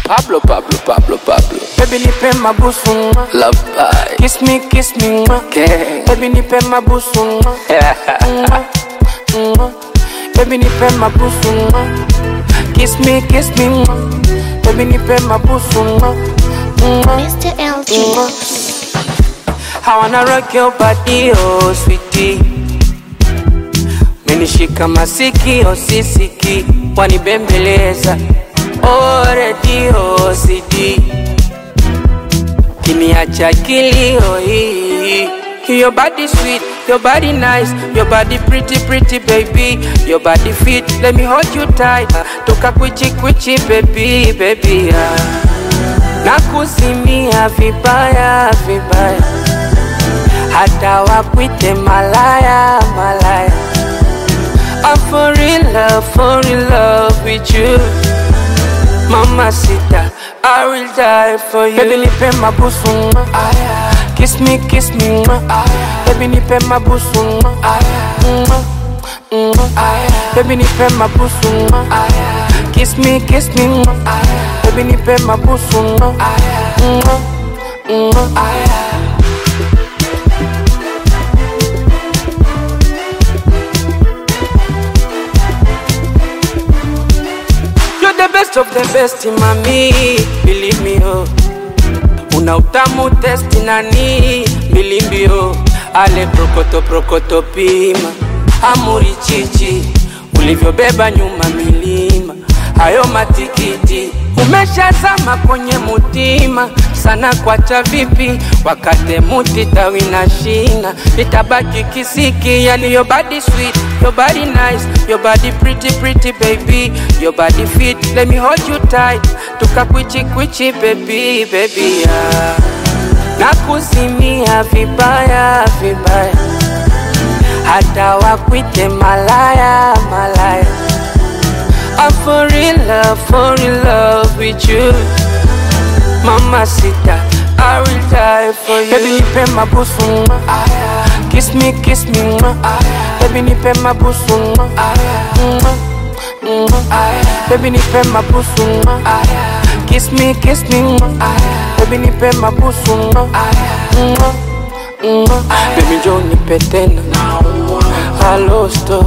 Pablo, Pablo, Pablo, Pablo. Baby nipe mabusu mwa. Love bye. Kiss me, kiss me mwa. Okay. Baby nipe mabusu mwa. Mwa, mwa. Baby nipe mabusu mwa. Kiss me, kiss me mwa. Baby nipe mabusu mwa. Mwa. Mr. LG. I wanna rock your body, oh sweetie. Menishika masikio sisiki, wanibembeleza oh redio CD, kiniacha kilio hii. Your body sweet, your body nice, your body pretty pretty baby, your body fit, let me hold you tight, toka kwichi kwichi baby baby ah. Nakuzimia vibaya vibaya hata wakwite malaya malaya I'm for real love, for real love with you Mama sita, I will die for you Baby nipe mabusu mwa Kiss me, kiss me mwa Baby nipe mabusu mwa Mwa, mwa. Baby nipe mabusu mwa Kiss me, kiss me mwa Baby nipe mabusu mwa Mwa, mwa. You're the best of the best, mami, believe me oh. Una utamu testi nani, bilimbi oh. Ale prokoto prokoto pima, amuri chichi, ulivyobeba nyuma milima, hayo matikiti umeshazama kwenye mutima sana, kwacha vipi wakate muti tawi na shina, itabaki kisiki. Yani your body sweet, your body nice, your body pretty pretty baby, your body fit, let me hold you tight, tukakwichi kwichi baby baby yeah. Nakuzimia vibaya vibaya, hata wakwite malaya malaya I'm for real love, for real love with you Mama sita, I will die for you Baby nipe mabusu mwa Kiss me, kiss me mwa Baby nipe mabusu mwa Mwa, mwa. Baby nipe mabusu mwa Kiss me, kiss me mwa Baby nipe mabusu mwa Mwa, mwa. Baby njoo nipe tena Hello, stop